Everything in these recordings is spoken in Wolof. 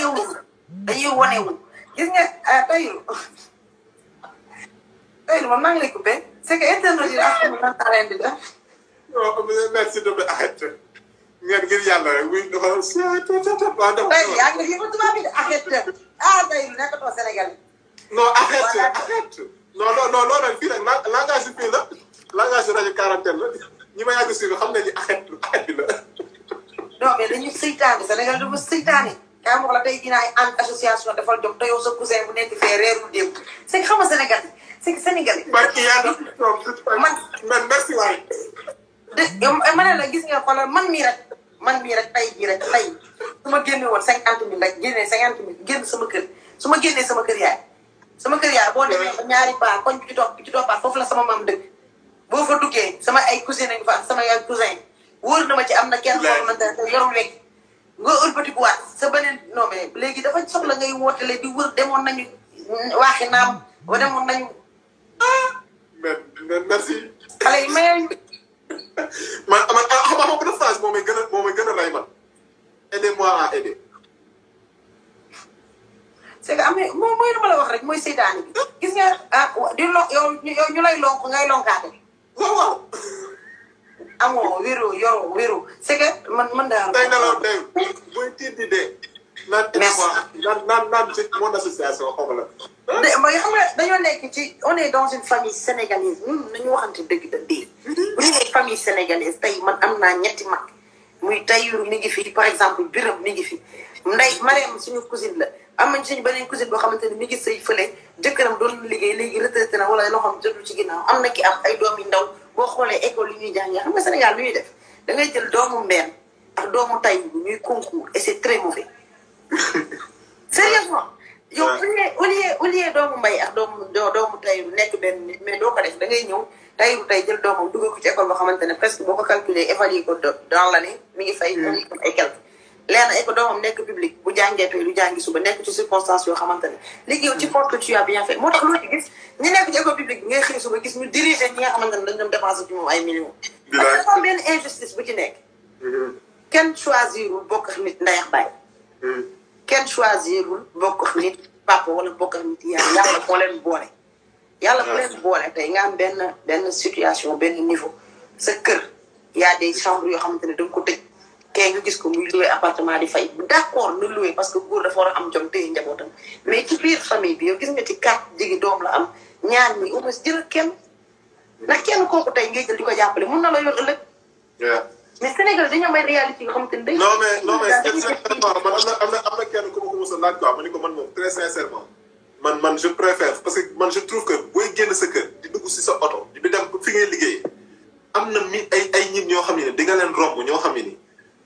wanewu dañuy wanewu gis nga ah Taïru Taïru man maa ngi lay coupé c'est que internet yi ak man maa leen di def. non merci s'il te plaît arrête ngeen ngir yàlla rek muy dafa waaw dafa Taïru yaa ngi yëngu tubaab bi de arrête ah Taïru nekkatoo Sénégal. non arrête arrête non non non loolu nag fii nag la langage bi fii la langage bi rajo quarantaine la ñi ma yàgg suivre xam nañu arrête arrête bi la. non mais dañu seytaane Sénégal dafa seytaane kaa ma wax la tey dinaa ànd association defal jom te yow sa cousin bu nekk fee reerul démb c'est que xam nga Sénégal c'est que Sénégal barki yàlla man man merci waay. de yow ma ne la gis nga xoolal man mii rek man mii rek tey jii rek tey su ma génne woon cinquante mille rek génnee cinquante mille génn sama kër su ma génnee sama kër yaay sama kër yaay boo demee ba ñaari paa koñ bi ci topp bi ci toppaat foofu la sama maam dëkk boo fa duggee sama ay cousin nañ fa sama ay cousin wóor na ma ci am na kenn koo xamante ne te yorul lekk nga ëlbati bu waat sa beneen non mais léegi dafa soxla ngay wootele di wër demoon nañu waaxi naam wa demoon nañu mais merci. xale yi mayee man man ah xam nga xam nga phrase moo may gën a moo may gën a lay man. aidez-moi à aider. c'est que am na moom mooy lu ma la wax rek mooy seytaane bi gis nga ah di lo yow yow ñu lay lonk ngay lonkaate waaw waaw. amoo wéro yoroo wéro c'est que man man daal tey nelaw tey buy tiit di dee. naan aidez-moi naan naan naan ci mon association xaw ma la. de mooy xam nga dañoo nekk ci on est dans une famille sénégalaise ñun nañu waxante dëgg da dee bu ñu nee famille sénégalaise tey man am naa ñetti mag muy Tayiru mi ngi fi par exemple Biram mi ngi fi Ndey Mariam suñu cousine la am nañ suñu beneen cousine boo xamante ne mi ngi sëy fële jëkkëram doon liggéey léegi retraité na wala loo xam jotul ci ginnaaw am na ki am ay doom yu ndaw boo xoolee école yi ñuy jàngee xam nga Sénégal lu ñuy def da ngay jël doomu mbeen ak doomu Tayiru ñuy concours et c'est très mauvais sérieusement yow au lieu au lieu au lieu doomu mbay ak doomu doomu Tayiru nekk benn nit mais doo ko def da ngay ñëw Tayiru tey jël doomam dugal ko ci école boo xamante ne presque boo ko calculer évaluer ko dans l'année mi ngi fay mi comme ay quelque leer na école doomam nekk public bu jàngee tey lu jàngi suba nekk ci circonstance yoo xamante ne léegi yow ci porte que tu as bien fait moo tax loolu gis ñi nekk ci école publique bi ngay xëy suba gis ñu diriger ñi nga xamante ne dañ doon dépenser ci moom ay millions parce que dafa am benn injustice bu ci nekk kenn choisirul bokk ak nit ndayax bàyyi kenn choisirul bokk ak nit papa wala bokk ak nit yàlla yàlla moo leen boole yàlla moo leen boole tey nga am benn benn situation benn niveau sa kër y a des chambres yoo xamante ne da nga ko tëj kee nga gis ko muy loué appartement di fay d'accord na loué parce que góor dafa war a am jom téye njabootam mais ci biir famille bi yow gis nga ci quatre jigi doom la am ñaar ñi au moins jël kenn ndax kenn kooku tey ngay jël di ko jàppale mun na la yor ëllëg mais Sénégal dañu am ay réalité yoo xamante ne day non mais non mais exactement man am na am na am na kenn ku ma ko mos a laaj quoi ma ni ko man moom très sincèrement man man je préfère parce que man je trouve que booy génn sa kër di dugg si sa oto di dem fi ngay liggéey am na mi ay ay nit ñoo xam ne di nga leen romb ñoo xam ne ni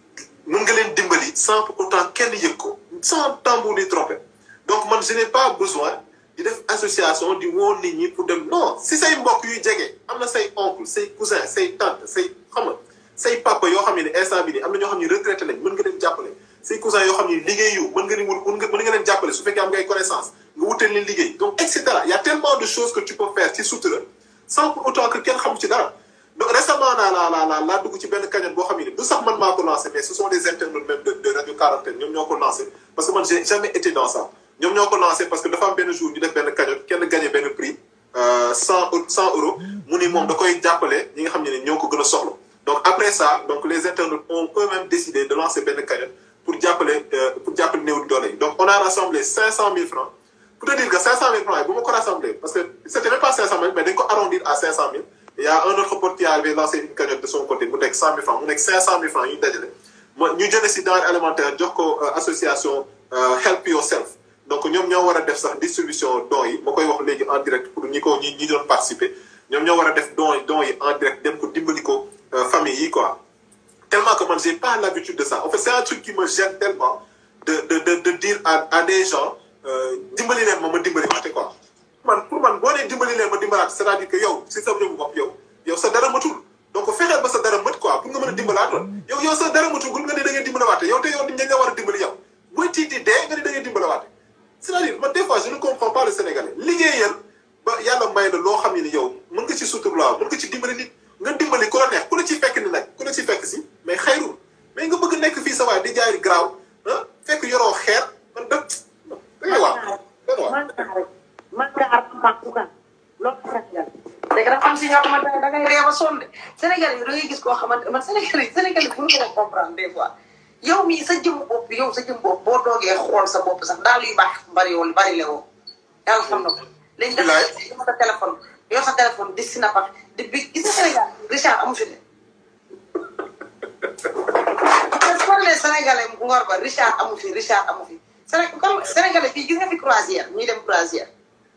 mën nga leen dimbali sans pour autant kenn yëg ko sans tambour ni trompette donc man je n'ai pas besoin di def association di woo nit ñi pour dem non si say mbokk yuy jege am na say oncle say cousin say tante say xam nga say papa yoo xam ne instant bi nii am na ñoo xam ne retraité lañ mën nga leen jàppale say cousin yoo xam ne liggéey yu mën nga leen mën nga mën nga leen jàppale su fekkee am ngay connaissance nga wutal leen liggéey donc et cetera y a tellement de choses que tu peux faire ci sutura sans pour autant que kenn xamu ci dara donc récemment naa la la la laa dugg ci benn cagnotte boo xam ne du sax man maa ko lancé mais ce sont des internautes même de de radio quarantaine ñoom ñoo ko lancé parce que man j'ai jamais été dans ça ñoom ñoo ko lancé parce que dafa am benn jour ñu def benn cagnotte kenn gagné benn prix cent cent euros mu ni moom da koy jàppale ñi nga xam ne ne ñoo ko gën a soxla donc après ça donc les internautes ont eux-mêmes décidé de lancer benn cagnotte pour jàppale pour jàppale néew di doole yi donc on a rassemblé cinq cent mille francs pour te dire que cinq cent mille francs yi bu ma ko rassemblé parce que c'était même pas cinq cent mille mais dañ ko arrondir à cinq cent mille il y a un autre pote qui avait lancé une cagnotte de son côté mu nekk cent mille francs mu nekk cinq cent mille francs yu ñu dajale ma ñu jëlee si denrée alimentaire jox ko association Help Yourself donc ñoom ñoo war a def sax distribution dons yi ma koy wax léegi en direct pour ñi ko ñi ñi doon participer ñoom ñoo war a def dons dons yi en direct dem ko dimbali ko famille yi quoi tellement que man j'ai pas l'habitude de ça en fait c'est un truc qui me gêne tellement de de de de dire à à des gens dimbali leen ma ma dimbali waate quoi man pour man boo nee dimbali leen ma dimbalaat c'est-à-dire que yow si sa jëmu bopp yow yow sa dara matul donc fexeel ba sa dara mat quoi pour nga mën a dimbalaatoon yow yow sa dara matul gul nga ne da ngay dimbalawaate yow te yow dañ nga war a dimbali yow booy tiiti dee nga ne da ngay dimbalawaate c'est-à-dire man des fois je ne comprends pas le Sénégalais liggéeyal ba yàlla may la loo xam ne ni yow mën nga ci suturlaaw mën nga ci dimbali nit nga dimbali ku la neex ku la ci fekk ni nag ku la ci fekk si mais xayrul mais nga bëgg nekk fii sa waay di jaay graaw ah fekk yoroo xeer man rek man nga ar am baax bugaan loolu Sénégal léegi dafa am si ñoo xamante ne da ngay réew a sonn de Sénégal yi da ngay gis koo xamante man Sénégal yi Sénégal yi mënu ko comprendre des fois yow mii sa jëm bopp yow sa jëm bopp boo doogee xool sa bopp sax daal yu baax bari woon bari le woo yàlla xam na ko léegi dafa yor sa téléphone yor sa téléphone di si nafa di bi gis nga Sénégal Richard amu fi de parce que Sénégalais ngor ba Richard amu fi Richard amu fi Séné comme Sénégalais fii gis nga fi croisière ñuy dem croisière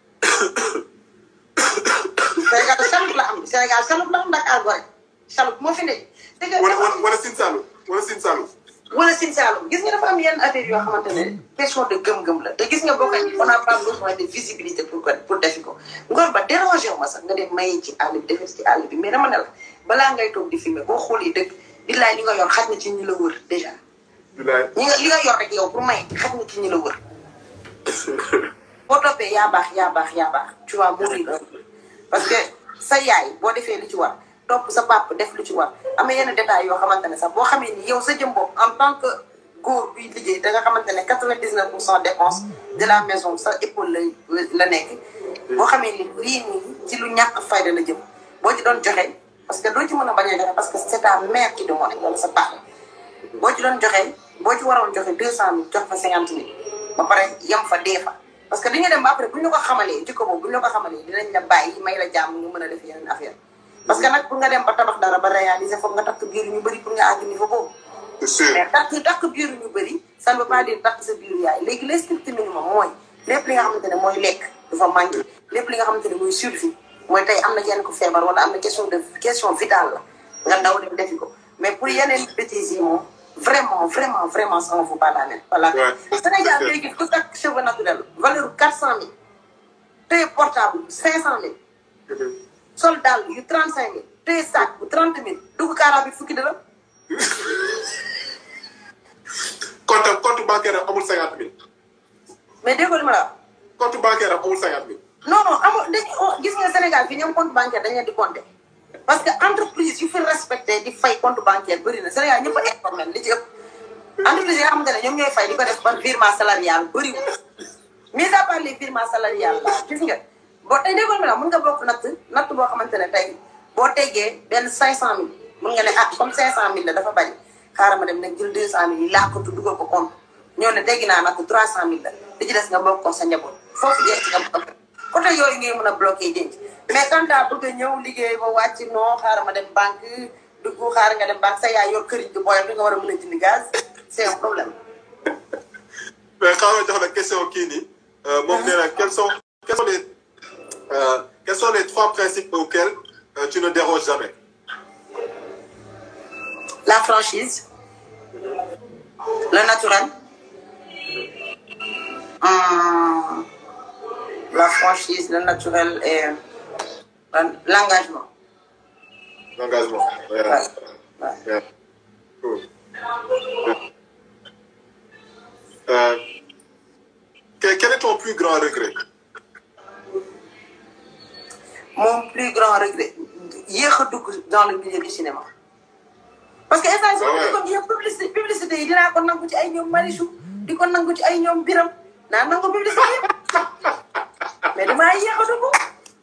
Sénégal chaloupe la am Sénégal chaloupe la am Dakar Gorée chaloupe moo fi ne. wala wala Sine Saalum wala Sine Saalum. wala Sine Saalum gis nga dafa am yenn affaire yoo xamante ne question de gëm-gëm la te gis nga boo ko on a pas besoin de visibilité pour ko pour defi ko ngor ba dérangé wu ma sax nga dem mayi ci àll bi defee ci àll bi mais dama ne la balaa ngay toog di filmer boo xoolee dëgg billaay li nga yor xaj na ci ñi la wër déjà. bilaay ñi nga li nga yor rek yow pour may xaj na ci ñi la wër. boo toppee yaa baax yaa baax yaa baax tu vois mourir parce que sa yaay boo defee li ci war topp sa papa def lu ci war am na yenn détails yoo xamante ne sax boo xamee ni yow sa jëm bopp en tant que góor buy liggéey da nga xamante ne quatre-vingt-dix-neuf pour cent dépense de la maison sa épaule la la nekk. boo xamee ni lii nii ci lu ñàkk fayda la jëm boo ci doon joxe parce que doo ci mën a bañ a joxe parce que c'est ta mère qui demande wala sa papa boo ci doon joxe boo ci waroon joxe deux cent mille jox fa cinquante mille ba pare yem fa dee fa. parce que dañu dem ba après bu ñu la ko xamalee jikko boobu bu ñu la ko xamalee dinañ la bàyyi may la jàmm nga mën a def yeneen affaire parce que nag pour nga dem ba tabax dara ba réaliser foog nga takk biir ñu bëri pour nga àgg niveau boobu. c'est sûr mais takk takk biir ñu bëri ça ne veut pas dire takk sa biir yaay léegi le strict minimum mooy lépp li nga xamante ne mooy lekk dafa manqué lépp li nga xamante ne mooy survie mooy tey am na kenn ku feebar wala am na question de question vitale la nga daw dem defi ko mais pour yeneen bêtises yi moom vraiment vraiment vraiment ça ne vaut pas la peine. voilà Sénégal léegi ku takk cheveux naturel valeur quatre cent mille téye portable cinq cent mille. sol daal yu trente cinq mille téye sac bu trente mille dugg kaara bi fukki dërëm. compte compte bancaire am amul cinquante mille. mais déggoo li ma la wax. compte bancaire am amul cinquante mille. non non amul dañuy gis nga Sénégal fii ñoom compte bancaire dañ leen di compter. parce que entreprise yu fi respecté di fay compte bancaire bëri na Sénégal ñëpp a informel li ci ëpp. entreprise yi nga xamante ne ñoom ñooy fay di ko def par virement salarial bëriwul. mis à part les virements salarial la gis nga boo tey déggoo li ma la wax mën nga bokk natt natt boo xamante ne tey boo teggee benn cinq cent mille mën nga ne ah comme cinq cent mille la dafa bari xaaral ma dem nag jël deux cent mille yi làkkatu dugal ko compte ñoo ne teggi naa natt trois cent mille la li ci des nga bokk ko sa njaboot foofu jeex nga bokk côté yooyu ngay mën a bloqué denc mais quand daa bëgg a ñëw liggéey ba wàcc non xaaral ma dem banque dugg xaaral nga dem banque sa yaay yor këriñ di booyam di nga war a mën a jënd gaz c'est un problème mais xaaral jox la question kii nii moom nee na quels sont quels sont les euh, quels sont les trois principes auxquels euh, tu ne déroges jamais la franchise le naturel hum, la franchise le naturel et l'engagement l'engagement Ouais, yeah. ouais. Yeah. Cool. Euh, quel, quel est ton plus grand regret mon plus grand regret yéex a dugg dans le milieu du cinéma parce que instant si Ouais. ma duggoon yëpp publicité publicité yi dinaa ko nangu ci ay ñoom Marichou di ko nangu ci ay ñoom Biram naa nangu publicité yëpp mais damaa yéex a dugg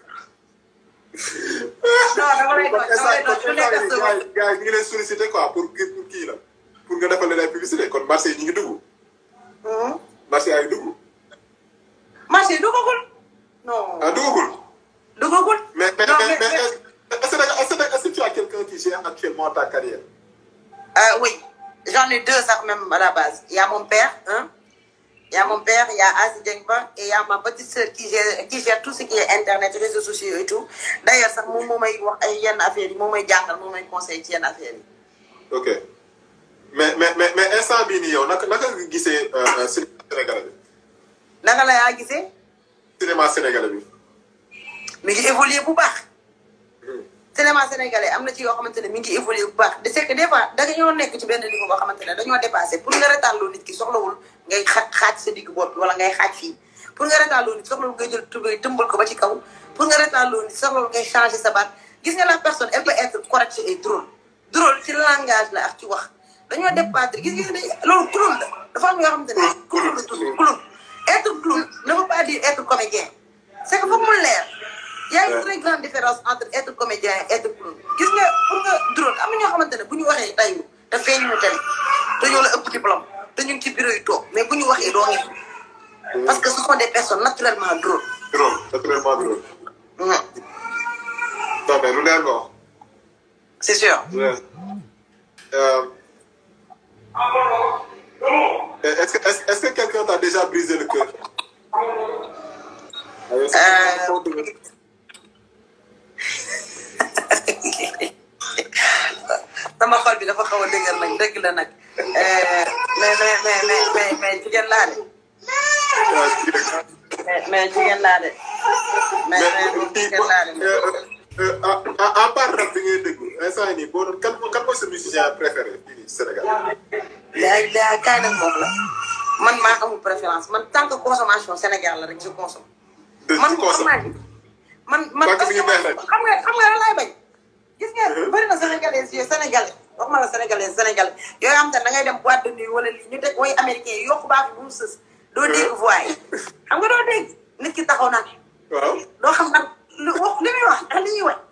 non dama lay doon dama lay doon su nekk gars sama yi gars yi ñu ngi lay sollicité quoi pour kii pour kii la pour nga defal leen ay publicité kon marché yi ñu ngi dugg Hum. marché yaa ngi dugg marché duggagul non ah duggagul duggagul mais mais Non, mais mais- mais est-ce que est-ce que est-ce que tu as quelqu'un qui gère actuellement ta carrière Euh, oui, j'en ai deux ça même à la base. Il y a mon père, hein. Il y a mon père, il y a Azi Djengba et il y a ma petite sœur qui gère, qui gère tout ce qui est internet, réseaux sociaux et tout. D'ailleurs, ça, mon moment, il wax ay yenn affaires yi, moom may jàngal, moom may conseil ci yenn affaires yi. ok mais mais mais mais instant bii nii yow naka naka nga gisee euh, cinéma sénégalais bi Naka la yaa gisee? cinéma sénégalais bi. Mi ngi évoluer bu baax. cinéma sénégalais am na ci yoo xamante ne mi ngi évoluer bu baax de c'est que des fois da nga ñoo nekk ci benn niveau boo xamante ne dañoo dépassé pour nga retàlloo nit ki soxlawul ngay xa xaaj sa digg bopp wala ngay xaaj fii pour nga retàlloo nit soxlawul ngay jël tubéy tëmbal ko ba ci kaw pour nga retàlloo nit soxlawul ngay changer sa baat gis nga la personne elle peut être correcte et drôle drôle ci langage la ak ci wax dañoo dépassé gis nga loolu clown la dafa am yoo xamante ne clown la tudd clown être clown ne veut pas dire être comédien jaay être pour gis nga pour nga drone am na ñoo xamante ne bu ñu waxee tayu te feeñ ñu télé te ñoo la ëpp diplôme te ñu ngi ci bureau yi toog mais bu ñu waxee doo ngi parce que ce sont des personnes naturellement drôles. drôle naturellement drôle. Mhm. non mais lu leer nga wax. c'est sûr. lu leer. Euh, est-ce que est-ce est-ce que quelqu'un t'a déjà brisé le cœur. Euh, sama xol bi dafa xaw a dëgër nag dëgg la nag mais mais mais mais mais mais jigéen laa de mais mais jigéen laa de mais mais moom jigéen laa de mais à part rap bi ngay déglu instant yii nii boo doon kan kan mooy sa musicien préféré fii nii Sénégal. yaa yaa kaay nag moom la man maa amul préférence man tant que consommation Sénégal la rek je consomme. de man ci koosa man man man Parce que parce mi que ngi neex rek. xam nga xam nga lan laay bañ. gis nga Mhm. bëri na sénégalais yooyu sénégalais waxuma la sénégalais sénégalais yooyu am te da ngay dem boîte de nuit wala lii ñu teg way américain yi yokku baax bu mu sës. doo dégg voix yi xam nga doo dégg nit ki taxaw naan waaw. doo xam nag lu wax li muy wax ak li ñuy wax.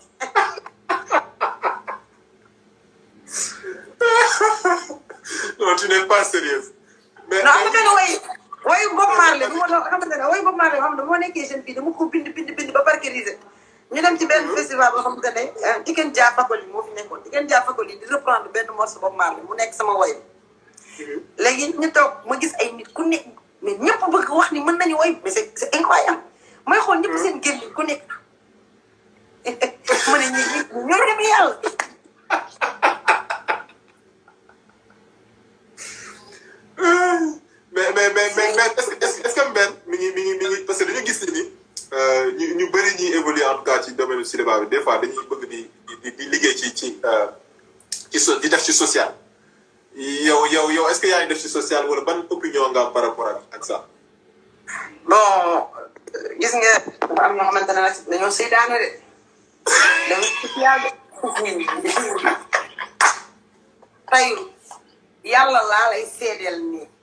non tu n'es pas sérieuse. mais non am na benn way wayu Bob Marley bu ma doon xamante ne wayu Bob Marley boo xam ne moo nekkee jeune fii dama ko bind bind bind ba parceriser ñu dem ci benn festival boo xamante ne Tiken Jah Fakoly moo fi nekkoon Tiken Jah Fakoly di reprendre benn morceau Bob Marley mu nekk sama way léegi ñu toog ma gis ay nit ku nekk mais ñëpp bëgg wax ni mën nañu way mais c'est c'est incroyable mooy xool ñëpp seen gémmiñ ku nekk ma ne ñi ñi ñoo dem yàlla mais mais mais mais mais est-ce que est-ce que est-ce que Mbène mi ngi mi ngi mi ngi parce que dañu gis ni ni euh, ñu ñu bëri ñuy évoluer en tout cas ci domaine du cinéma bi des fois dañuy bëgg di di di liggéey ci ci euh, ci so di def ci social. yow yow yow est-ce que yaa ngi def ci social wala ban opinion nga am par rapport ak ak ça. bon gis nga dafa am ñoo xamante ne nag dañoo seytaane de dañoo social de tayu yàlla laa lay seedeel nii